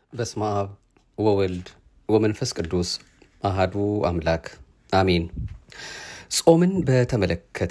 በስመ አብ ወወልድ ወመንፈስ ቅዱስ አሃዱ አምላክ አሜን። ጾምን በተመለከተ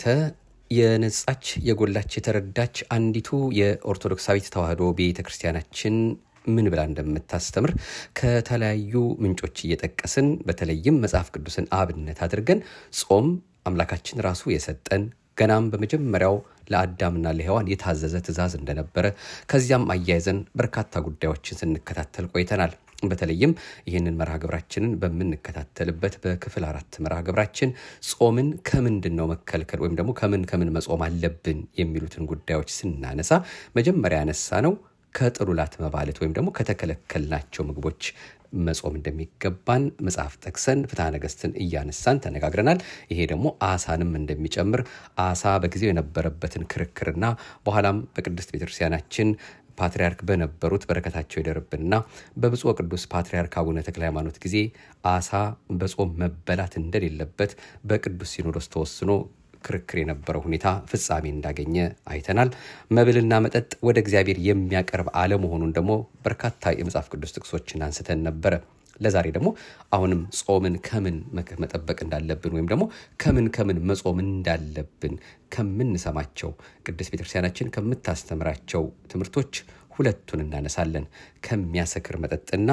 የነጻች የጎላች የተረዳች አንዲቱ የኦርቶዶክሳዊት ተዋሕዶ ቤተ ክርስቲያናችን ምን ብላ እንደምታስተምር ከተለያዩ ምንጮች እየጠቀስን በተለይም መጽሐፍ ቅዱስን አብነት አድርገን ጾም አምላካችን ራሱ የሰጠን ገናም በመጀመሪያው ለአዳምና ለሔዋን የታዘዘ ትእዛዝ እንደነበረ ከዚያም አያይዘን በርካታ ጉዳዮችን ስንከታተል ቆይተናል። በተለይም ይህንን መርሃ ግብራችንን በምንከታተልበት በክፍል አራት መርሃ ግብራችን ጾምን ከምንድን ነው መከልከል ወይም ደግሞ ከምን ከምን መጾም አለብን የሚሉትን ጉዳዮች ስናነሳ መጀመሪያ ያነሳ ነው ከጥሉላት መባለት ወይም ደግሞ ከተከለከልናቸው ምግቦች መጾም እንደሚገባን መጽሐፍ ጠቅሰን ፍትሐ ነገሥትን እያነሳን ተነጋግረናል። ይሄ ደግሞ አሳንም እንደሚጨምር አሳ በጊዜው የነበረበትን ክርክርና በኋላም በቅድስት ቤተክርስቲያናችን ፓትርያርክ በነበሩት በረከታቸው ይደርብንና በብፁዕ ቅዱስ ፓትርያርክ አቡነ ተክለ ሃይማኖት ጊዜ አሳ በጾም መበላት እንደሌለበት በቅዱስ ሲኖዶስ ተወስኖ ክርክር የነበረው ሁኔታ ፍጻሜ እንዳገኘ አይተናል። መብልና መጠጥ ወደ እግዚአብሔር የሚያቀርብ አለመሆኑን ደግሞ በርካታ የመጽሐፍ ቅዱስ ጥቅሶችን አንስተን ነበረ። ለዛሬ ደግሞ አሁንም ጾምን ከምን መጠበቅ እንዳለብን ወይም ደግሞ ከምን ከምን መጾም እንዳለብን ከምንሰማቸው ቅድስት ቤተክርስቲያናችን ከምታስተምራቸው ትምህርቶች ሁለቱን እናነሳለን። ከሚያሰክር መጠጥና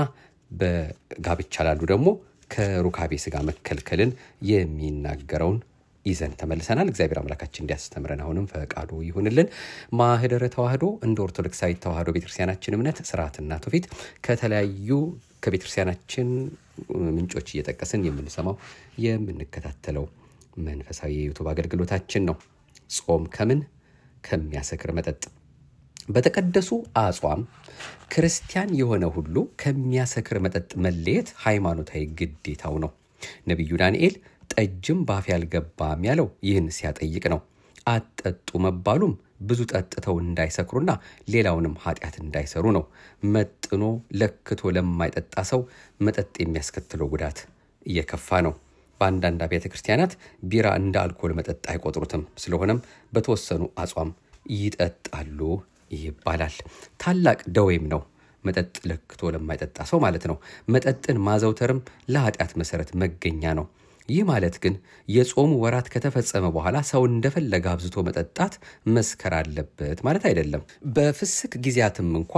በጋብቻ ላሉ ደግሞ ከሩካቤ ስጋ መከልከልን የሚናገረውን ይዘን ተመልሰናል። እግዚአብሔር አምላካችን እንዲያስተምረን አሁንም ፈቃዱ ይሁንልን። ማህደረ ተዋህዶ እንደ ኦርቶዶክሳዊ ተዋህዶ ቤተክርስቲያናችን እምነት ስርዓትና ትውፊት ከተለያዩ ከቤተክርስቲያናችን ምንጮች እየጠቀስን የምንሰማው የምንከታተለው መንፈሳዊ የዩቱብ አገልግሎታችን ነው። ጾም ከምን ከሚያሰክር መጠጥ በተቀደሱ አጽዋም ክርስቲያን የሆነ ሁሉ ከሚያሰክር መጠጥ መለየት ሃይማኖታዊ ግዴታው ነው። ነቢዩ ዳንኤል ጠጅም ባፍ ያልገባም ያለው ይህን ሲያጠይቅ ነው። አትጠጡ መባሉም ብዙ ጠጥተው እንዳይሰክሩና ሌላውንም ኃጢአት እንዳይሰሩ ነው። መጥኖ ለክቶ ለማይጠጣ ሰው መጠጥ የሚያስከትለው ጉዳት እየከፋ ነው። በአንዳንድ አብያተ ክርስቲያናት ቢራ እንደ አልኮል መጠጥ አይቆጥሩትም። ስለሆነም በተወሰኑ አጽዋም ይጠጣሉ ይባላል። ታላቅ ደዌም ነው መጠጥ ለክቶ ለማይጠጣ ሰው ማለት ነው። መጠጥን ማዘውተርም ለኃጢአት መሰረት መገኛ ነው። ይህ ማለት ግን የጾሙ ወራት ከተፈጸመ በኋላ ሰው እንደፈለገ አብዝቶ መጠጣት መስከር አለበት ማለት አይደለም። በፍስክ ጊዜያትም እንኳ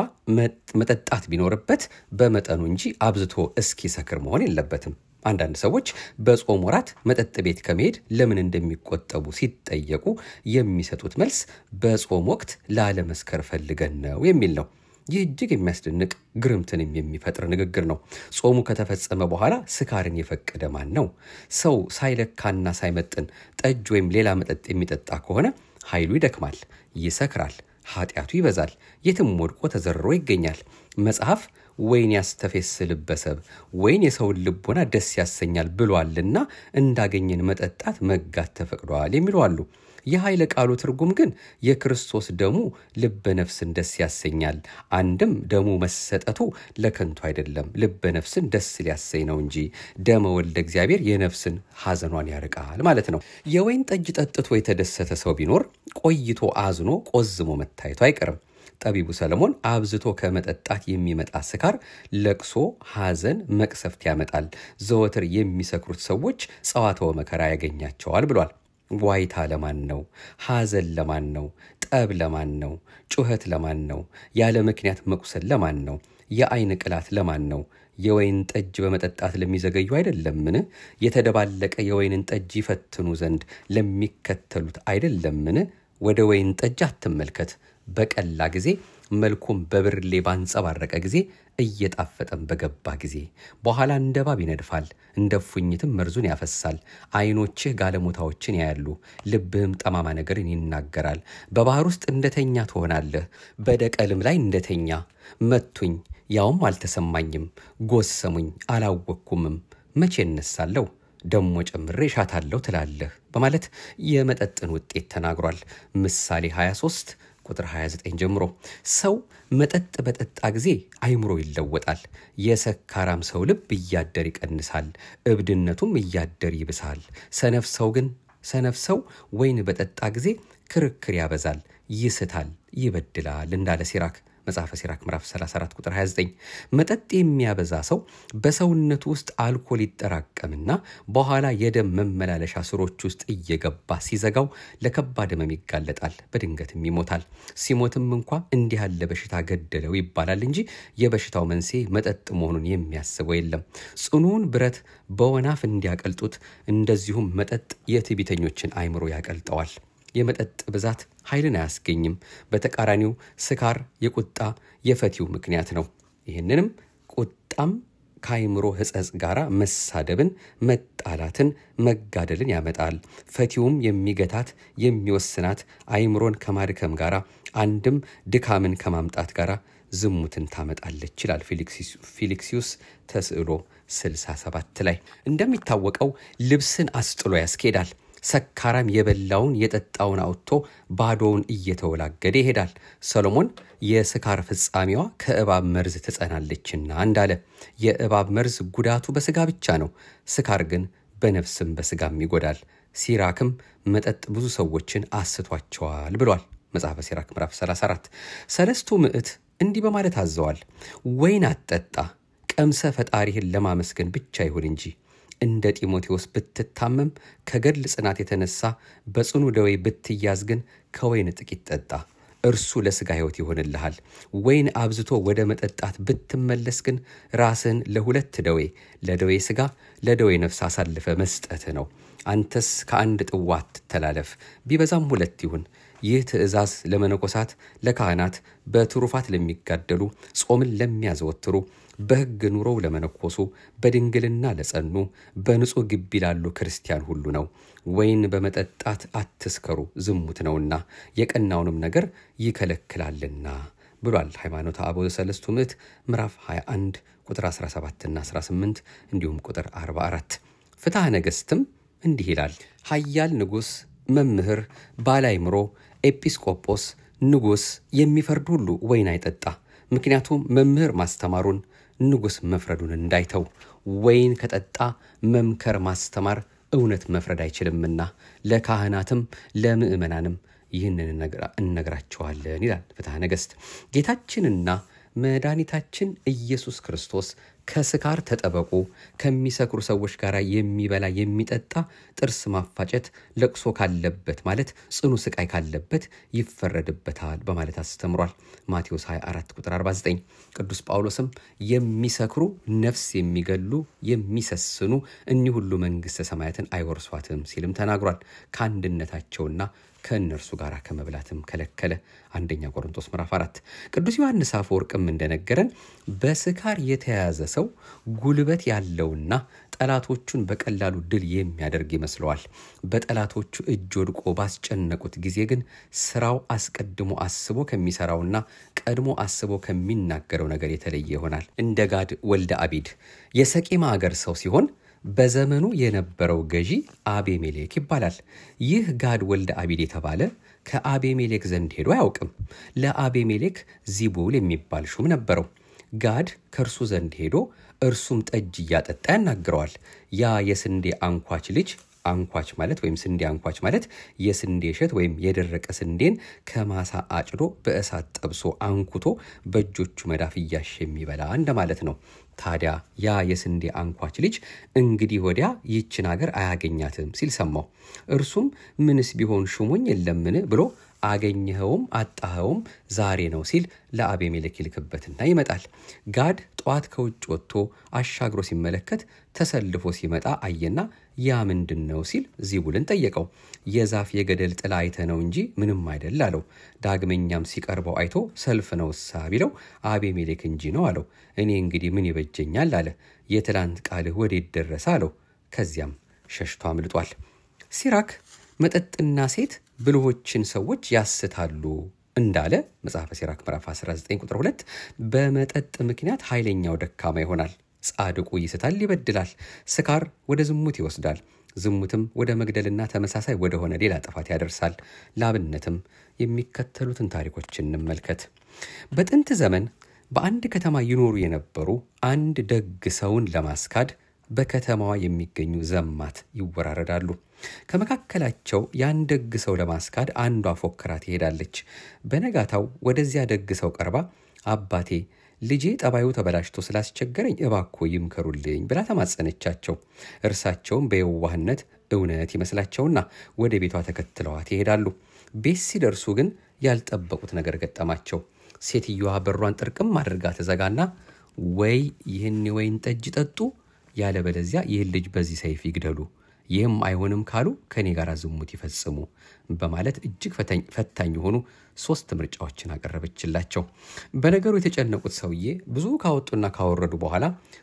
መጠጣት ቢኖርበት በመጠኑ እንጂ አብዝቶ እስኪሰክር መሆን የለበትም። አንዳንድ ሰዎች በጾም ወራት መጠጥ ቤት ከመሄድ ለምን እንደሚቆጠቡ ሲጠየቁ የሚሰጡት መልስ በጾም ወቅት ላለመስከር ፈልገን ነው የሚል ነው። ይህ እጅግ የሚያስደንቅ ግርምትንም የሚፈጥር ንግግር ነው። ጾሙ ከተፈጸመ በኋላ ስካርን የፈቀደ ማን ነው? ሰው ሳይለካና ሳይመጥን ጠጅ ወይም ሌላ መጠጥ የሚጠጣ ከሆነ ኃይሉ ይደክማል፣ ይሰክራል፣ ኃጢአቱ ይበዛል፣ የትም ወድቆ ተዘርሮ ይገኛል። መጽሐፍ ወይን ያስተፌስ ልበሰብ ወይን የሰውን ልቦና ደስ ያሰኛል ብሏልና እንዳገኘን መጠጣት መጋት ተፈቅዷል የሚሉ አሉ። የኃይለ ቃሉ ትርጉም ግን የክርስቶስ ደሙ ልበ ነፍስን ደስ ያሰኛል። አንድም ደሙ መሰጠቱ ለከንቱ አይደለም፣ ልበ ነፍስን ደስ ሊያሰኝ ነው እንጂ ደመ ወልደ እግዚአብሔር የነፍስን ሐዘኗን ያርቃል ማለት ነው። የወይን ጠጅ ጠጥቶ የተደሰተ ሰው ቢኖር ቆይቶ አዝኖ ቆዝሞ መታየቱ አይቀርም። ጠቢቡ ሰለሞን አብዝቶ ከመጠጣት የሚመጣ ስካር ለቅሶ፣ ሐዘን፣ መቅሰፍት ያመጣል። ዘወትር የሚሰክሩት ሰዎች ጸዋትወ መከራ ያገኛቸዋል ብሏል። ዋይታ ለማን ነው? ሐዘን ለማን ነው? ጠብ ለማን ነው? ጩኸት ለማን ነው? ያለ ምክንያት መቁሰል ለማን ነው? የአይን ቅላት ለማን ነው? የወይን ጠጅ በመጠጣት ለሚዘገዩ አይደለምን? የተደባለቀ የወይንን ጠጅ ይፈትኑ ዘንድ ለሚከተሉት አይደለምን? ወደ ወይን ጠጅ አትመልከት። በቀላ ጊዜ መልኩም በብርሌ ባንጸባረቀ ጊዜ እየጣፈጠም በገባ ጊዜ በኋላ እንደ እባብ ይነድፋል፣ እንደ ፉኝትም መርዙን ያፈሳል። ዓይኖችህ ጋለሞታዎችን ያያሉ፣ ልብህም ጠማማ ነገርን ይናገራል። በባህር ውስጥ እንደተኛ ትሆናለህ፣ በደቀልም ላይ እንደተኛ። መቱኝ፣ ያውም አልተሰማኝም፣ ጎሰሙኝ፣ አላወቅኩምም። መቼ እነሳለሁ? ደሞ ጨምሬ እሻታለሁ ትላለህ በማለት የመጠጥን ውጤት ተናግሯል። ምሳሌ 23 ቁጥር 29 ጀምሮ ሰው መጠጥ በጠጣ ጊዜ አይምሮ ይለወጣል። የሰካራም ሰው ልብ እያደር ይቀንሳል፣ እብድነቱም እያደር ይብሳል። ሰነፍ ሰው ግን ሰነፍ ሰው ወይን በጠጣ ጊዜ ክርክር ያበዛል፣ ይስታል፣ ይበድላል እንዳለ ሲራክ መጽሐፈ ሲራክ ምዕራፍ 34 ቁጥር 29። መጠጥ የሚያበዛ ሰው በሰውነቱ ውስጥ አልኮል ይጠራቀምና በኋላ የደም መመላለሻ ስሮች ውስጥ እየገባ ሲዘጋው ለከባድ ህመም ይጋለጣል፣ በድንገትም ይሞታል። ሲሞትም እንኳ እንዲህ ያለ በሽታ ገደለው ይባላል እንጂ የበሽታው መንስኤ መጠጥ መሆኑን የሚያስበው የለም። ጽኑውን ብረት በወናፍ እንዲያቀልጡት እንደዚሁም መጠጥ የትዕቢተኞችን አእምሮ ያቀልጠዋል። የመጠጥ ብዛት ኃይልን አያስገኝም። በተቃራኒው ስካር የቁጣ የፈቲው ምክንያት ነው። ይህንንም ቁጣም ከአይምሮ ሕጸጽ ጋር መሳደብን፣ መጣላትን፣ መጋደልን ያመጣል። ፈቲውም የሚገታት የሚወስናት አይምሮን ከማድከም ጋር አንድም ድካምን ከማምጣት ጋር ዝሙትን ታመጣለች ይላል ፊሊክሲዩስ ተስዕሎ 67 ላይ። እንደሚታወቀው ልብስን አስጥሎ ያስኬዳል። ሰካራም የበላውን የጠጣውን አውጥቶ ባዶውን እየተወላገደ ይሄዳል። ሰሎሞን የስካር ፍጻሜዋ ከእባብ መርዝ ትጸናለችና እንዳለ የእባብ መርዝ ጉዳቱ በስጋ ብቻ ነው፣ ስካር ግን በነፍስም በስጋም ይጎዳል። ሲራክም መጠጥ ብዙ ሰዎችን አስቷቸዋል ብሏል። መጽሐፈ ሲራክ ምዕራፍ 34 ሰለስቱ ምዕት እንዲህ በማለት አዘዋል። ወይን አትጠጣ፣ ቀምሰ ፈጣሪህን ለማመስገን ብቻ ይሁን እንጂ እንደ ጢሞቴዎስ ብትታመም ከገድል ጽናት የተነሳ በጽኑ ደዌ ብትያዝ ግን ከወይን ጥቂት ጠጣ፣ እርሱ ለሥጋ ሕይወት ይሆንልሃል። ወይን አብዝቶ ወደ መጠጣት ብትመለስ ግን ራስህን ለሁለት ደዌ፣ ለደዌ ሥጋ፣ ለደዌ ነፍስ አሳልፈ መስጠት ነው። አንተስ ከአንድ ጥዋ አትተላለፍ፣ ቢበዛም ሁለት ይሁን። ይህ ትእዛዝ ለመነኮሳት፣ ለካህናት፣ በትሩፋት ለሚጋደሉ፣ ጾምን ለሚያዘወትሩ በሕግ ኑሮው ለመነኮሱ በድንግልና ለጸኑ በንጹሕ ግቢ ላሉ ክርስቲያን ሁሉ ነው። ወይን በመጠጣት አትስከሩ፣ ዝሙት ነውና የቀናውንም ነገር ይከለክላልና ብሏል። ሃይማኖተ አበው ዘሰለስቱ ምዕት ምዕራፍ 21 ቁጥር 17ና 18 እንዲሁም ቁጥር 44። ፍትሐ ነገሥትም እንዲህ ይላል። ኃያል ንጉሥ፣ መምህር፣ ባላይምሮ፣ ኤጲስቆጶስ፣ ንጉሥ የሚፈርድ ሁሉ ወይን አይጠጣ። ምክንያቱም መምህር ማስተማሩን ንጉሥ መፍረዱን እንዳይተው። ወይን ከጠጣ መምከር ማስተማር እውነት መፍረድ አይችልምና ለካህናትም ለምዕመናንም ይህንን እነግራቸዋለን ይላል ፍትሐ ነገሥት። ጌታችንና መድኃኒታችን ኢየሱስ ክርስቶስ ከስካር ተጠበቁ፣ ከሚሰክሩ ሰዎች ጋር የሚበላ የሚጠጣ ጥርስ ማፋጨት፣ ለቅሶ ካለበት ማለት ጽኑ ስቃይ ካለበት ይፈረድበታል በማለት አስተምሯል። ማቴዎስ 24 ቁጥር 49። ቅዱስ ጳውሎስም የሚሰክሩ ነፍስ የሚገሉ የሚሰስኑ እኒህ ሁሉ መንግሥተ ሰማያትን አይወርሷትም ሲልም ተናግሯል። ከአንድነታቸውና ከእነርሱ ጋር ከመብላትም ከለከለ። አንደኛ ቆሮንቶስ ምዕራፍ 4 ቅዱስ ዮሐንስ አፈወርቅም እንደነገረን በስካር የተያዘ ሰው ጉልበት ያለውና ጠላቶቹን በቀላሉ ድል የሚያደርግ ይመስለዋል። በጠላቶቹ እጅ ወድቆ ባስጨነቁት ጊዜ ግን ስራው አስቀድሞ አስቦ ከሚሰራውና ቀድሞ አስቦ ከሚናገረው ነገር የተለየ ይሆናል። እንደ ጋድ ወልደ አቢድ የሰቂማ አገር ሰው ሲሆን በዘመኑ የነበረው ገዢ አቤሜሌክ ይባላል። ይህ ጋድ ወልደ አቢድ የተባለ ከአቤሜሌክ ዘንድ ሄዶ አያውቅም። ለአቤሜሌክ ዚቡል የሚባል ሹም ነበረው። ጋድ ከእርሱ ዘንድ ሄዶ እርሱም ጠጅ እያጠጣ ያናግረዋል። ያ የስንዴ አንኳች ልጅ አንኳች ማለት ወይም ስንዴ አንኳች ማለት የስንዴ እሸት ወይም የደረቀ ስንዴን ከማሳ አጭዶ በእሳት ጠብሶ አንኩቶ በእጆቹ መዳፍ እያሸ የሚበላ እንደማለት ነው። ታዲያ ያ የስንዴ አንኳች ልጅ እንግዲህ ወዲያ ይችን አገር አያገኛትም ሲል ሰማው። እርሱም ምንስ ቢሆን ሹሞኝ የለምን ብሎ አገኘኸውም አጣኸውም ዛሬ ነው ሲል ለአቤሜሌክ ይልክበትና ይመጣል። ጋድ ጠዋት ከውጭ ወጥቶ አሻግሮ ሲመለከት ተሰልፎ ሲመጣ አየና ያ ምንድን ነው ሲል ዚቡልን ጠየቀው። የዛፍ የገደል ጥላ አይተ ነው እንጂ ምንም አይደል አለው። ዳግመኛም ሲቀርበው አይቶ ሰልፍ ነው እሳ ቢለው አቤሜሌክ እንጂ ነው አለው። እኔ እንግዲህ ምን ይበጀኛል አለ። የትላንት ቃልህ ወዴት ደረሰ አለው። ከዚያም ሸሽቶ አምልጧል። ሲራክ መጠጥና ሴት ብልሆችን ሰዎች ያስታሉ እንዳለ መጽሐፈ ሲራክ ምዕራፍ 19 ቁጥር 2 በመጠጥ ምክንያት ኃይለኛው ደካማ ይሆናል፣ ጻድቁ ይስታል፣ ይበድላል። ስካር ወደ ዝሙት ይወስዳል፣ ዝሙትም ወደ መግደልና ተመሳሳይ ወደሆነ ሌላ ጥፋት ያደርሳል። ላብነትም የሚከተሉትን ታሪኮች እንመልከት። በጥንት ዘመን በአንድ ከተማ ይኖሩ የነበሩ አንድ ደግ ሰውን ለማስካድ በከተማዋ የሚገኙ ዘማት ይወራረዳሉ። ከመካከላቸው ያን ደግ ሰው ለማስካድ አንዷ ፎክራ ትሄዳለች። በነጋታው ወደዚያ ደግ ሰው ቀርባ አባቴ ልጄ ጠባዩ ተበላሽቶ ስላስቸገረኝ እባኮ ይምከሩልኝ ብላ ተማጸነቻቸው። እርሳቸውም በየዋህነት እውነት ይመስላቸውና ወደ ቤቷ ተከትለዋት ይሄዳሉ። ቤት ሲደርሱ ግን ያልጠበቁት ነገር ገጠማቸው። ሴትዮዋ በሯን ጥርቅም አድርጋ ትዘጋና ወይ ይህን የወይን ጠጅ ጠጡ፣ ያለበለዚያ ይህን ልጅ በዚህ ሰይፍ ይግደሉ፣ ይህም አይሆንም ካሉ ከእኔ ጋር ዝሙት ይፈጽሙ በማለት እጅግ ፈታኝ የሆኑ ሶስት ምርጫዎችን አቀረበችላቸው። በነገሩ የተጨነቁት ሰውዬ ብዙ ካወጡና ካወረዱ በኋላ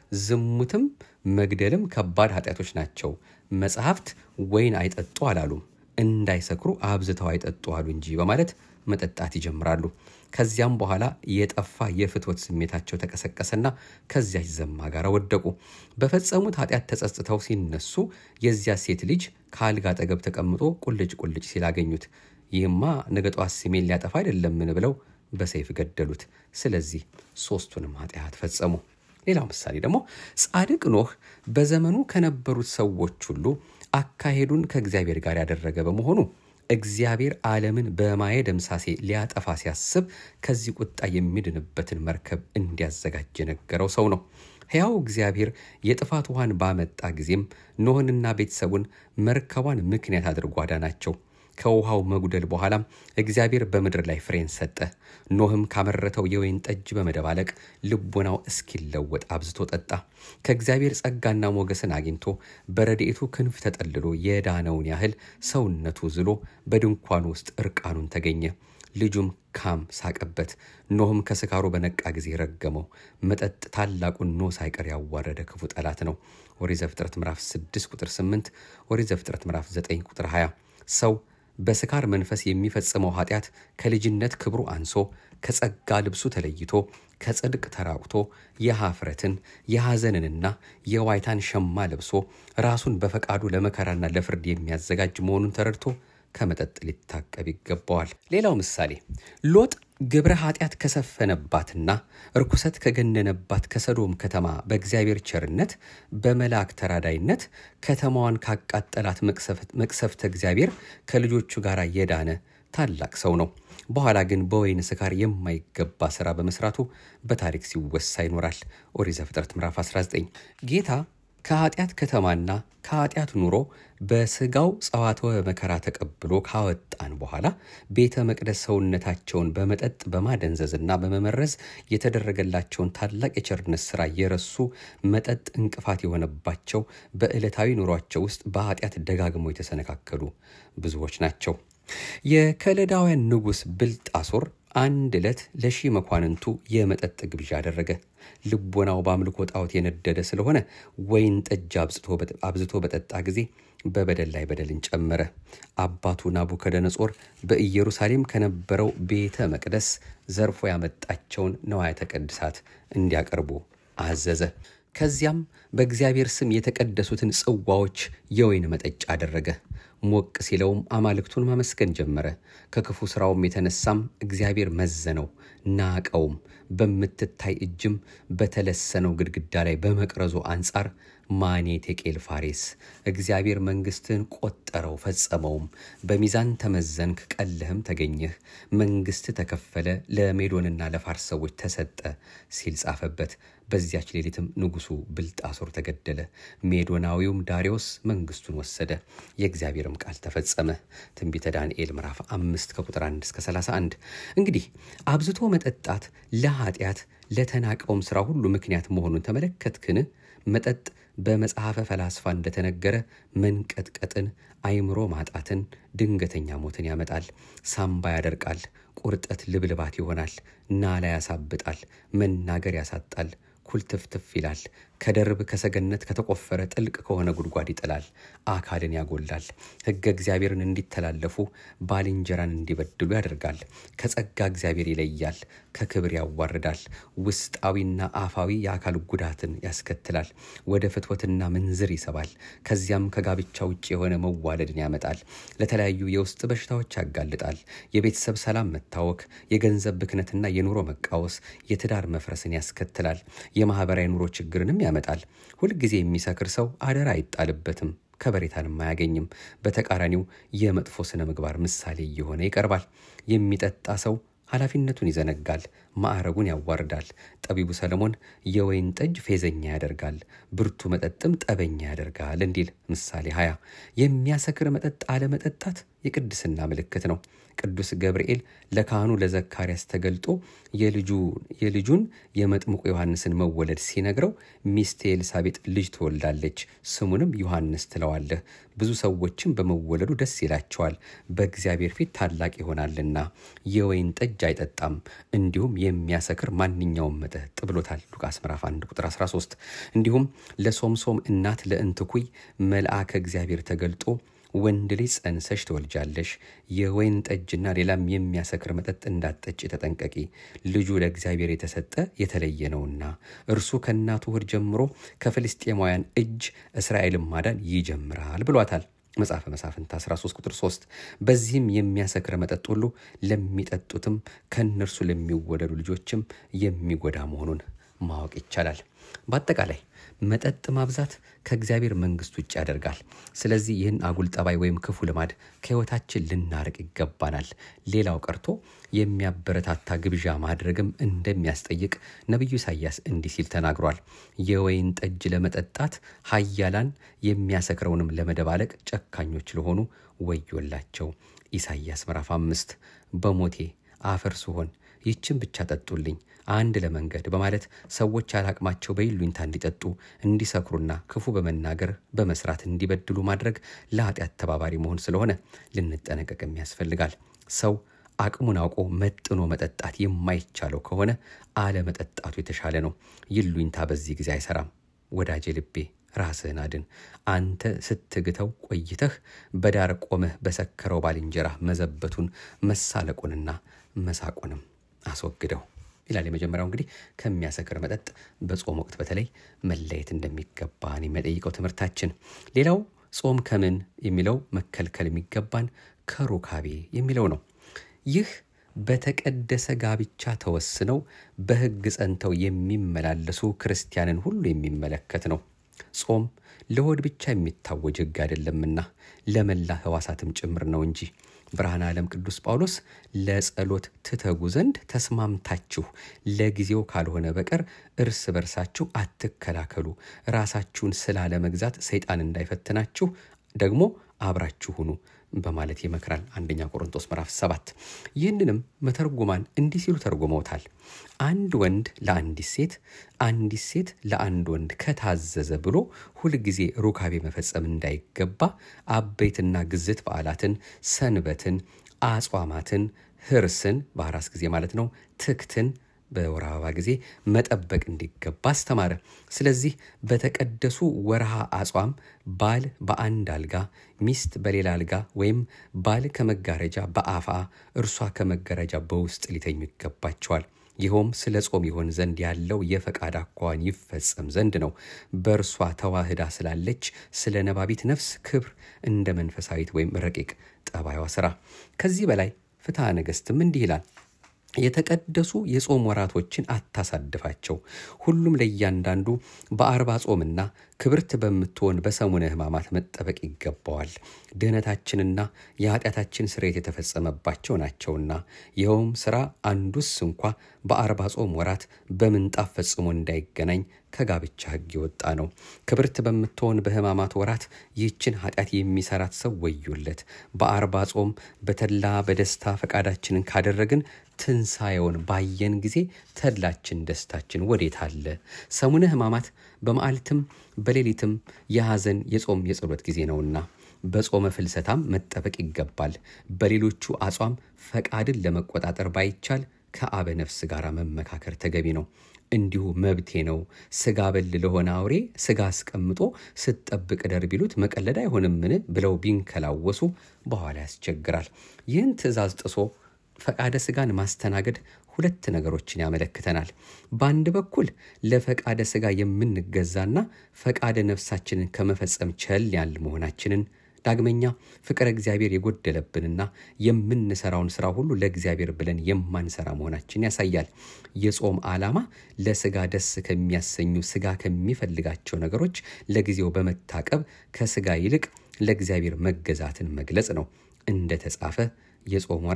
ዝሙትም መግደልም ከባድ ኃጢአቶች ናቸው፣ መጽሐፍት ወይን አይጠጡ አላሉም፣ እንዳይሰክሩ አብዝተው አይጠጡ አሉ እንጂ በማለት መጠጣት ይጀምራሉ። ከዚያም በኋላ የጠፋ የፍትወት ስሜታቸው ተቀሰቀሰና ከዚያች ዘማ ጋር ወደቁ። በፈጸሙት ኃጢአት ተጸጽተው ሲነሱ የዚያ ሴት ልጅ ከአልጋ አጠገብ ተቀምጦ ቁልጭ ቁልጭ ሲል አገኙት። ይህማ ነገ ጠዋት ስሜን ሊያጠፋ አይደለምን ብለው በሰይፍ ገደሉት። ስለዚህ ሶስቱንም ኃጢአት ፈጸሙ። ሌላው ምሳሌ ደግሞ ጻድቅ ኖህ በዘመኑ ከነበሩት ሰዎች ሁሉ አካሄዱን ከእግዚአብሔር ጋር ያደረገ በመሆኑ እግዚአብሔር ዓለምን በማየ ደምሳሴ ሊያጠፋ ሲያስብ ከዚህ ቁጣ የሚድንበትን መርከብ እንዲያዘጋጅ የነገረው ሰው ነው። ሕያው እግዚአብሔር የጥፋት ውሃን ባመጣ ጊዜም ኖህንና ቤተሰቡን መርከቧን ምክንያት አድርጎ አዳናቸው። ከውሃው መጉደል በኋላም እግዚአብሔር በምድር ላይ ፍሬን ሰጠ። ኖህም ካመረተው የወይን ጠጅ በመደባለቅ ልቦናው እስኪለወጥ አብዝቶ ጠጣ። ከእግዚአብሔር ጸጋና ሞገስን አግኝቶ በረድኤቱ ክንፍ ተጠልሎ የዳነውን ያህል ሰውነቱ ዝሎ በድንኳኑ ውስጥ እርቃኑን ተገኘ። ልጁም ካም ሳቀበት። ኖህም ከስካሩ በነቃ ጊዜ ረገመው። መጠጥ ታላቁን ኖህ ሳይቀር ያዋረደ ክፉ ጠላት ነው። ኦሪት ዘፍጥረት ምዕራፍ 6 ቁጥር 8፣ ኦሪት ዘፍጥረት ምዕራፍ 9 ቁጥር 20 ሰው በስካር መንፈስ የሚፈጽመው ኃጢአት ከልጅነት ክብሩ አንሶ ከጸጋ ልብሱ ተለይቶ ከጽድቅ ተራቁቶ የኀፍረትን የሐዘንንና የዋይታን ሸማ ለብሶ ራሱን በፈቃዱ ለመከራና ለፍርድ የሚያዘጋጅ መሆኑን ተረድቶ ከመጠጥ ሊታቀብ ይገባዋል። ሌላው ምሳሌ ሎጥ ግብረ ኃጢአት ከሰፈነባትና እርኩሰት ከገነነባት ከሰዶም ከተማ በእግዚአብሔር ቸርነት በመልአክ ተራዳይነት ከተማዋን ካቃጠላት መቅሰፍተ እግዚአብሔር ከልጆቹ ጋር የዳነ ታላቅ ሰው ነው። በኋላ ግን በወይን ስካር የማይገባ ስራ በመስራቱ በታሪክ ሲወሳ ይኖራል። ኦሪት ዘፍጥረት ምዕራፍ 19 ጌታ ከኃጢአት ከተማና ከኃጢአት ኑሮ በስጋው ጸዋትወ መከራ ተቀብሎ ካወጣን በኋላ ቤተ መቅደስ ሰውነታቸውን በመጠጥ በማደንዘዝና በመመረዝ የተደረገላቸውን ታላቅ የቸርነት ስራ የረሱ መጠጥ እንቅፋት የሆነባቸው በዕለታዊ ኑሯቸው ውስጥ በኃጢአት ደጋግመው የተሰነካከሉ ብዙዎች ናቸው። የከለዳውያን ንጉሥ ብልጣሶር አንድ ዕለት ለሺህ መኳንንቱ የመጠጥ ግብዣ አደረገ። ልቦናው በአምልኮ ጣዖት የነደደ ስለሆነ ወይን ጠጅ አብዝቶ በጠጣ ጊዜ በበደል ላይ በደልን ጨመረ። አባቱ ናቡከደነጾር በኢየሩሳሌም ከነበረው ቤተ መቅደስ ዘርፎ ያመጣቸውን ነዋያተ ቅድሳት እንዲያቀርቡ አዘዘ። ከዚያም በእግዚአብሔር ስም የተቀደሱትን ጽዋዎች የወይን መጠጫ አደረገ። ሞቅ ሲለውም አማልክቱን ማመስገን ጀመረ። ከክፉ ሥራውም የተነሳም እግዚአብሔር መዘነው፣ ናቀውም። በምትታይ እጅም በተለሰነው ግድግዳ ላይ በመቅረዙ አንጻር ማኔ ቴቄል ፋሬስ እግዚአብሔር መንግሥትህን ቆጠረው ፈጸመውም። በሚዛን ተመዘንክ ቀልህም ተገኘህ። መንግሥት ተከፈለ፣ ለሜዶንና ለፋርስ ሰዎች ተሰጠ ሲል ጻፈበት። በዚያች ሌሊትም ንጉሡ ብልጣሶር ተገደለ። ሜዶናዊውም ዳሪዮስ መንግሥቱን ወሰደ። የእግዚአብሔርም ቃል ተፈጸመ። ትንቢተ ዳንኤል ምዕራፍ አምስት ከቁጥር 1 እስከ 31። እንግዲህ አብዝቶ መጠጣት ለኃጢአት ለተናቀውም ሥራ ሁሉ ምክንያት መሆኑን ተመለከትክን? መጠጥ በመጽሐፈ ፈላስፋ እንደተነገረ መንቀጥቀጥን፣ አይምሮ ማጣትን፣ ድንገተኛ ሞትን ያመጣል። ሳምባ ያደርቃል፣ ቁርጠት ልብልባት ይሆናል፣ ናላ ያሳብጣል፣ መናገር ያሳጣል፣ ኩልትፍትፍ ይላል። ከደርብ ከሰገነት ከተቆፈረ ጥልቅ ከሆነ ጉድጓድ ይጥላል። አካልን ያጎላል። ሕገ እግዚአብሔርን እንዲተላለፉ ባልንጀራን እንዲበድሉ ያደርጋል። ከጸጋ እግዚአብሔር ይለያል፣ ከክብር ያዋርዳል። ውስጣዊና አፋዊ የአካል ጉዳትን ያስከትላል። ወደ ፍትወትና ምንዝር ይሰባል። ከዚያም ከጋብቻ ውጭ የሆነ መዋለድን ያመጣል። ለተለያዩ የውስጥ በሽታዎች ያጋልጣል። የቤተሰብ ሰላም መታወክ፣ የገንዘብ ብክነትና የኑሮ መቃወስ፣ የትዳር መፍረስን ያስከትላል። የማህበራዊ ኑሮ ችግርንም ያመጣል። ሁልጊዜ የሚሰክር ሰው አደራ አይጣልበትም፣ ከበሬታንም አያገኝም። በተቃራኒው የመጥፎ ስነ ምግባር ምሳሌ እየሆነ ይቀርባል። የሚጠጣ ሰው ኃላፊነቱን ይዘነጋል፣ ማዕረጉን ያዋርዳል። ጠቢቡ ሰለሞን የወይን ጠጅ ፌዘኛ ያደርጋል፣ ብርቱ መጠጥም ጠበኛ ያደርጋል እንዲል ምሳሌ 20 የሚያሰክር መጠጥ አለመጠጣት የቅድስና ምልክት ነው። ቅዱስ ገብርኤል ለካህኑ ለዘካርያስ ተገልጦ የልጁን የመጥምቁ ዮሐንስን መወለድ ሲነግረው ሚስቴ ኤልሳቤጥ ልጅ ትወልዳለች፣ ስሙንም ዮሐንስ ትለዋለህ፣ ብዙ ሰዎችም በመወለዱ ደስ ይላቸዋል፣ በእግዚአብሔር ፊት ታላቅ ይሆናልና የወይን ጠጅ አይጠጣም፣ እንዲሁም የሚያሰክር ማንኛውም መጠጥ ብሎታል። ሉቃስ ምዕራፍ 1 ቁጥር 13 እንዲሁም ለሶምሶም እናት ለእንትኩይ መልአከ እግዚአብሔር ተገልጦ ወንድ ልጅ ጸንሰሽ ትወልጃለሽ፣ የወይን ጠጅና ሌላም የሚያሰክር መጠጥ እንዳትጠጪ ተጠንቀቂ፣ ልጁ ለእግዚአብሔር የተሰጠ የተለየ ነውና እርሱ ከእናቱ ሆድ ጀምሮ ከፍልስጤማውያን እጅ እስራኤልን ማዳን ይጀምራል ብሏታል። መጽሐፈ መሳፍንት 13 ቁጥር 3 በዚህም የሚያሰክር መጠጥ ሁሉ ለሚጠጡትም ከእነርሱ ለሚወለዱ ልጆችም የሚጎዳ መሆኑን ማወቅ ይቻላል። በአጠቃላይ መጠጥ ማብዛት ከእግዚአብሔር መንግሥት ውጭ ያደርጋል። ስለዚህ ይህን አጉል ጠባይ ወይም ክፉ ልማድ ከሕይወታችን ልናርቅ ይገባናል። ሌላው ቀርቶ የሚያበረታታ ግብዣ ማድረግም እንደሚያስጠይቅ ነቢዩ ኢሳያስ እንዲህ ሲል ተናግሯል። የወይን ጠጅ ለመጠጣት ኃያላን የሚያሰክረውንም ለመደባለቅ ጨካኞች ለሆኑ ወዮላቸው። ኢሳይያስ ምዕራፍ አምስት በሞቴ አፈር ስሆን ይችን ብቻ ጠጡልኝ አንድ ለመንገድ በማለት ሰዎች ያላቅማቸው በይሉኝታ እንዲጠጡ እንዲሰክሩና ክፉ በመናገር በመስራት እንዲበድሉ ማድረግ ለኃጢአት ተባባሪ መሆን ስለሆነ ልንጠነቀቅም ያስፈልጋል። ሰው አቅሙን አውቆ መጥኖ መጠጣት የማይቻለው ከሆነ አለመጠጣቱ የተሻለ ነው። ይሉኝታ በዚህ ጊዜ አይሰራም። ወዳጄ ልቤ ራስህን አድን። አንተ ስትግተው ቆይተህ በዳር ቆመህ በሰከረው ባልንጀራ መዘበቱን መሳለቁንና መሳቁንም አስወግደው ይላል። የመጀመሪያው እንግዲህ ከሚያሰክር መጠጥ በጾም ወቅት በተለይ መለየት እንደሚገባን የሚጠይቀው ትምህርታችን። ሌላው ጾም ከምን የሚለው መከልከል የሚገባን ከሩካቤ የሚለው ነው። ይህ በተቀደሰ ጋብቻ ተወስነው በሕግ ጸንተው የሚመላለሱ ክርስቲያንን ሁሉ የሚመለከት ነው። ጾም ለሆድ ብቻ የሚታወጅ ሕግ አይደለምና ለመላ ሕዋሳትም ጭምር ነው እንጂ ብርሃነ ዓለም ቅዱስ ጳውሎስ ለጸሎት ትተጉ ዘንድ ተስማምታችሁ ለጊዜው ካልሆነ በቀር እርስ በርሳችሁ አትከላከሉ፣ ራሳችሁን ስላለመግዛት ሰይጣን እንዳይፈትናችሁ ደግሞ አብራችሁ ሁኑ በማለት ይመክራል። አንደኛ ቆሮንቶስ ምዕራፍ ሰባት ይህንንም መተርጉማን እንዲህ ሲሉ ተርጉመውታል። አንድ ወንድ ለአንዲት ሴት፣ አንዲት ሴት ለአንድ ወንድ ከታዘዘ ብሎ ሁልጊዜ ሩካቤ መፈጸም እንዳይገባ አበይትና ግዝት በዓላትን፣ ሰንበትን፣ አጽዋማትን፣ ህርስን በአራስ ጊዜ ማለት ነው፣ ትክትን በወር አበባ ጊዜ መጠበቅ እንዲገባ አስተማረ። ስለዚህ በተቀደሱ ወርሃ አጽዋም ባል በአንድ አልጋ፣ ሚስት በሌላ አልጋ ወይም ባል ከመጋረጃ በአፋ እርሷ ከመጋረጃ በውስጥ ሊተኙ ይገባቸዋል። ይኸውም ስለ ጾም ይሆን ዘንድ ያለው የፈቃድ አኳኋን ይፈጸም ዘንድ ነው። በእርሷ ተዋህዳ ስላለች ስለ ነባቢት ነፍስ ክብር እንደ መንፈሳዊት ወይም ረቂቅ ጠባይዋ ስራ። ከዚህ በላይ ፍትሐ ነገሥትም እንዲህ ይላል የተቀደሱ የጾም ወራቶችን አታሳድፋቸው። ሁሉም ለእያንዳንዱ በአርባ ጾምና ክብርት በምትሆን በሰሙነ ሕማማት መጠበቅ ይገባዋል። ድህነታችንና የኃጢአታችን ስርየት የተፈጸመባቸው ናቸውና ይኸውም ሥራ አንዱስ እንኳ በአርባ ጾም ወራት በምንጣፍ ፈጽሞ እንዳይገናኝ ከጋብቻ ሕግ የወጣ ነው። ክብርት በምትሆን በሕማማት ወራት ይህችን ኃጢአት የሚሰራት ሰው ወዮለት። በአርባ ጾም በተድላ በደስታ ፈቃዳችንን ካደረግን ትንሣኤውን ባየን ጊዜ ተድላችን ደስታችን ወዴት አለ? ሰሙነ ሕማማት በመዓልትም በሌሊትም የሐዘን የጾም የጸሎት ጊዜ ነውና በጾመ ፍልሰታም መጠበቅ ይገባል። በሌሎቹ አጽዋም ፈቃድን ለመቆጣጠር ባይቻል ከአበ ነፍስ ጋር መመካከር ተገቢ ነው። እንዲሁ መብቴ ነው ስጋ በል ለሆነ አውሬ ስጋ አስቀምጦ ስትጠብቅ ደር ቢሉት መቀለድ አይሆንምን ብለው ቢንከላወሱ በኋላ ያስቸግራል። ይህን ትእዛዝ ጥሶ ፈቃደ ስጋን ማስተናገድ ሁለት ነገሮችን ያመለክተናል። በአንድ በኩል ለፈቃደ ስጋ የምንገዛና ፈቃደ ነፍሳችንን ከመፈጸም ቸል ያል መሆናችንን ዳግመኛ ፍቅረ እግዚአብሔር የጎደለብንና የምንሰራውን ስራ ሁሉ ለእግዚአብሔር ብለን የማንሰራ መሆናችን ያሳያል። የጾም ዓላማ ለስጋ ደስ ከሚያሰኙ ስጋ ከሚፈልጋቸው ነገሮች ለጊዜው በመታቀብ ከስጋ ይልቅ ለእግዚአብሔር መገዛትን መግለጽ ነው። እንደ ተጻፈ የጾም ወራት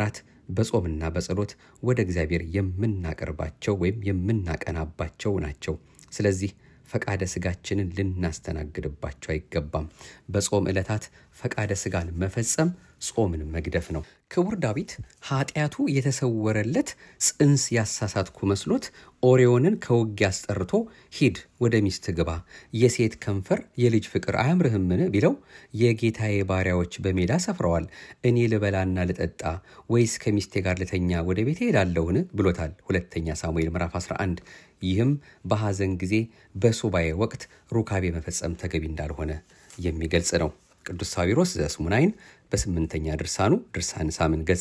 በጾምና በጸሎት ወደ እግዚአብሔር የምናቀርባቸው ወይም የምናቀናባቸው ናቸው። ስለዚህ ፈቃደ ስጋችንን ልናስተናግድባቸው አይገባም። በጾም ዕለታት ፈቃደ ስጋን መፈጸም ጾምን መግደፍ ነው። ክቡር ዳዊት ኃጢአቱ የተሰወረለት ጽንስ ያሳሳትኩ መስሎት ኦሪዮንን ከውጊያ አስጠርቶ ሂድ ወደ ሚስት ግባ፣ የሴት ከንፈር የልጅ ፍቅር አያምርህምን ቢለው የጌታዬ ባሪያዎች በሜዳ ሰፍረዋል፣ እኔ ልበላና ልጠጣ ወይስ ከሚስቴ ጋር ልተኛ ወደ ቤቴ ሄዳለሁን ብሎታል። ሁለተኛ ሳሙኤል ምዕራፍ 11 ይህም በሐዘን ጊዜ በሱባኤ ወቅት ሩካቤ መፈጸም ተገቢ እንዳልሆነ የሚገልጽ ነው። ቅዱስ ሳዊሮስ ዘስሙናይን በስምንተኛ ድርሳኑ ድርሳን ሳምን ገጽ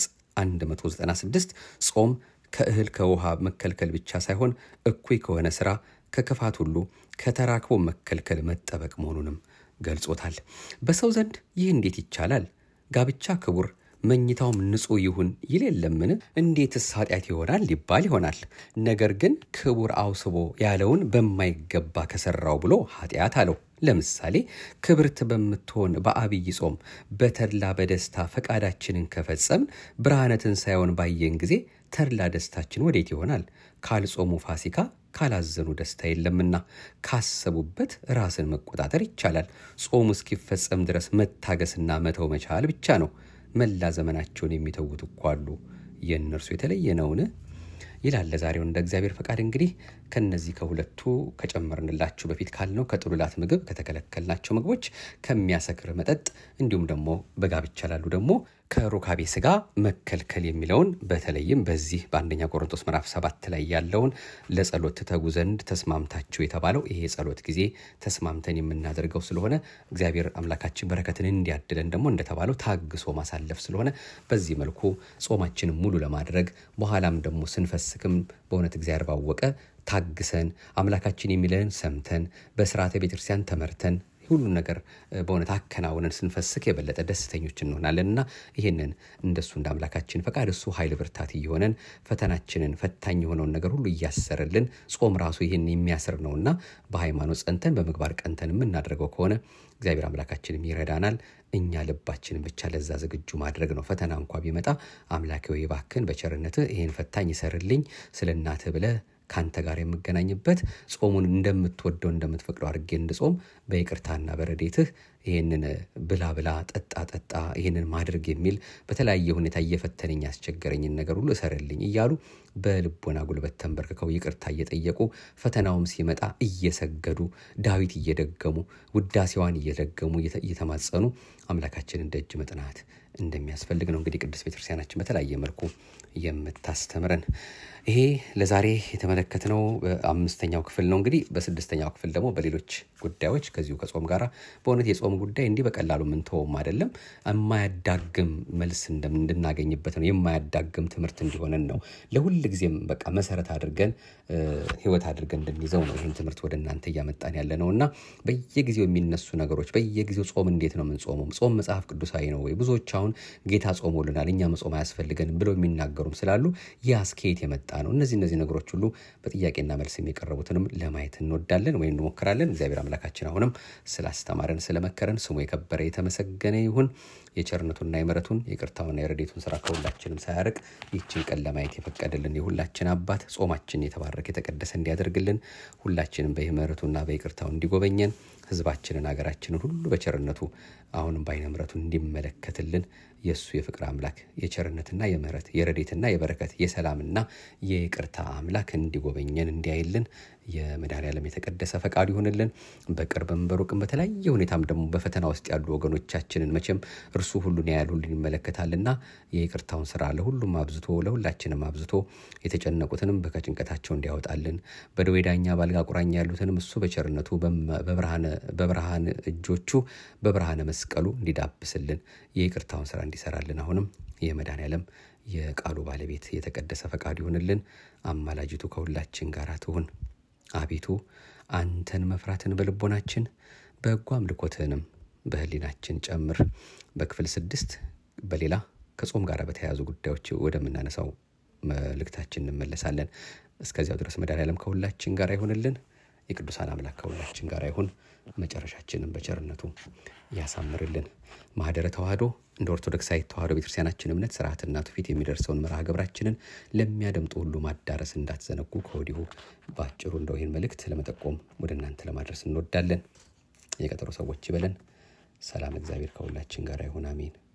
196 ጾም ከእህል ከውሃ መከልከል ብቻ ሳይሆን እኩይ ከሆነ ስራ ከክፋት ሁሉ ከተራክቦ መከልከል መጠበቅ መሆኑንም ገልጾታል። በሰው ዘንድ ይህ እንዴት ይቻላል? ጋብቻ ክቡር መኝታውም ንጹሕ ይሁን ይል የለምን? እንዴትስ ኃጢአት ይሆናል ሊባል ይሆናል። ነገር ግን ክቡር አውስቦ ያለውን በማይገባ ከሰራው ብሎ ኃጢአት አለው። ለምሳሌ ክብርት በምትሆን በአብይ ጾም በተድላ በደስታ ፈቃዳችንን ከፈጸምን ብርሃነ ትንሣኤውን ባየን ጊዜ ተድላ ደስታችን ወዴት ይሆናል? ካልጾሙ ፋሲካ ካላዘኑ ደስታ የለምና ካሰቡበት ራስን መቆጣጠር ይቻላል። ጾሙ እስኪፈጸም ድረስ መታገስና መተው መቻል ብቻ ነው። መላ ዘመናቸውን የሚተዉት እኮ አሉ። የእነርሱ የተለየ ነውን? ይላል። ለዛሬው እንደ እግዚአብሔር ፈቃድ እንግዲህ ከነዚህ ከሁለቱ ከጨመርንላችሁ በፊት ካልነው ከጥሉላት ምግብ ከተከለከልናቸው ምግቦች ከሚያሰክር መጠጥ እንዲሁም ደግሞ በጋብቻ ላሉ ደግሞ ከሩካቤ ስጋ መከልከል የሚለውን በተለይም በዚህ በአንደኛ ቆሮንቶስ ምዕራፍ ሰባት ላይ ያለውን ለጸሎት ትተጉ ዘንድ ተስማምታችሁ የተባለው ይሄ የጸሎት ጊዜ ተስማምተን የምናደርገው ስለሆነ እግዚአብሔር አምላካችን በረከትን እንዲያድለን ደግሞ እንደተባለው ታግሶ ማሳለፍ ስለሆነ በዚህ መልኩ ጾማችንን ሙሉ ለማድረግ በኋላም ደግሞ ስንፈስክም በእውነት እግዚአብሔር ባወቀ ታግሰን አምላካችን የሚለንን ሰምተን በስርዓተ ቤተክርስቲያን ተመርተን ሁሉን ነገር በእውነት አከናውነን ስንፈስክ የበለጠ ደስተኞች እንሆናለን እና ይህንን እንደሱ እንደ አምላካችን ፈቃድ እሱ ኃይል ብርታት እየሆነን ፈተናችንን ፈታኝ የሆነውን ነገር ሁሉ እያሰረልን ጾም ራሱ ይህን የሚያስር ነውና በሃይማኖት ጸንተን በምግባር ቀንተን የምናደርገው ከሆነ እግዚአብሔር አምላካችንም ይረዳናል። እኛ ልባችንን ብቻ ለዛ ዝግጁ ማድረግ ነው። ፈተና እንኳ ቢመጣ አምላኬ ወይ እባክህን በቸርነትህ ይህን ፈታኝ ይሰርልኝ ስለ እናትህ ብለህ ከአንተ ጋር የምገናኝበት ጾሙን እንደምትወደው እንደምትፈቅደው አድርጌ እንድጾም በይቅርታና በረዴትህ ይህንን ብላ ብላ ጠጣ ጠጣ ይህንን ማድረግ የሚል በተለያየ ሁኔታ እየፈተነኝ ያስቸገረኝን ነገር ሁሉ እሰርልኝ እያሉ በልቦና ጉልበት ተንበርክከው ይቅርታ እየጠየቁ ፈተናውም ሲመጣ እየሰገዱ ዳዊት እየደገሙ ውዳሴዋን እየደገሙ እየተማጸኑ አምላካችንን ደጅ መጥናት እንደሚያስፈልግ ነው እንግዲህ ቅዱስ ቤተክርስቲያናችን በተለያየ መልኩ የምታስተምረን። ይሄ ለዛሬ የተመለከትነው በአምስተኛው ክፍል ነው። እንግዲህ በስድስተኛው ክፍል ደግሞ በሌሎች ጉዳዮች ከዚሁ ከጾም ጋር በእውነት የጾም ጉዳይ እንዲህ በቀላሉ የምንተወውም አይደለም። የማያዳግም መልስ እንድናገኝበት ነው። የማያዳግም ትምህርት እንዲሆነን ነው። ለሁል ጊዜም በቃ መሰረት አድርገን ህይወት አድርገን እንድንይዘው ነው ይህን ትምህርት ወደ እናንተ እያመጣን ያለ ነው እና በየጊዜው የሚነሱ ነገሮች በየጊዜው ጾም እንዴት ነው የምንጾመው? ጾም መጽሐፍ ቅዱሳዊ ነው ወይ? ብዙዎች አሁን ጌታ ጾሞልናል እኛ መጾም አያስፈልገንም ብለው የሚናገሩም ስላሉ ያ ከየት የመጣ ነው? እነዚህ እነዚህ ነገሮች ሁሉ በጥያቄና መልስ የሚቀረቡትንም ለማየት እንወዳለን ወይም እንሞክራለን። እግዚአብሔር አምላካችን አሁንም ስላስተማረን ስለመከረን ስሙ የከበረ የተመሰገነ ይሁን። የቸርነቱና የምሕረቱን የቅርታውና የረዴቱን ስራ ከሁላችንም ሳያርቅ ይህችን ቀን ለማየት የፈቀደልን የሁላችን አባት ጾማችን የተባረከ የተቀደሰ እንዲያደርግልን ሁላችንም በምሕረቱና በይቅርታው እንዲጎበኘን ህዝባችንን ሀገራችንን ሁሉ በቸርነቱ አሁንም በዓይነ ምሕረቱ እንዲመለከትልን የእሱ የፍቅር አምላክ የቸርነትና የምሕረት የረዴትና የበረከት የሰላምና የይቅርታ አምላክ እንዲጎበኘን እንዲያይልን የመድኃኔዓለም የተቀደሰ ፈቃዱ ይሆንልን። በቅርብም በሩቅም በተለያየ ሁኔታም ደግሞ በፈተና ውስጥ ያሉ ወገኖቻችንን መቼም እርሱ ሁሉን ያያል ሁሉን ይመለከታልና የይቅርታውን ስራ ለሁሉም አብዝቶ ለሁላችንም አብዝቶ የተጨነቁትንም ከጭንቀታቸው እንዲያወጣልን በደዌ ዳኛ በአልጋ ቁራኛ ያሉትንም እሱ በቸርነቱ በብርሃን እጆቹ በብርሃነ መስቀሉ እንዲዳብስልን የይቅርታውን ስራ እንዲሰራልን አሁንም የመድኃኔዓለም የቃሉ ባለቤት የተቀደሰ ፈቃዱ ይሆንልን። አማላጅቱ ከሁላችን ጋር ትሁን። አቤቱ አንተን መፍራትን በልቦናችን በጎ አምልኮትህንም በህሊናችን ጨምር። በክፍል ስድስት በሌላ ከጾም ጋር በተያያዙ ጉዳዮች ወደምናነሳው መልእክታችን እንመለሳለን። እስከዚያው ድረስ መድኃኔዓለም ከሁላችን ጋር ይሆንልን። የቅዱሳን አምላክ ከሁላችን ጋር ይሁን። መጨረሻችንን በቸርነቱ ያሳምርልን። ማህደረ ተዋህዶ እንደ ኦርቶዶክሳዊት ተዋህዶ ቤተክርስቲያናችን እምነት ስርዓትና ትውፊት የሚደርሰውን መርሃ ግብራችንን ለሚያደምጡ ሁሉ ማዳረስ እንዳትዘነጉ ከወዲሁ በአጭሩ እንደው ይህን መልእክት ለመጠቆም ወደ እናንተ ለማድረስ እንወዳለን። የቀጠሮ ሰዎች ይበለን። ሰላም፣ እግዚአብሔር ከሁላችን ጋር ይሁን። አሜን።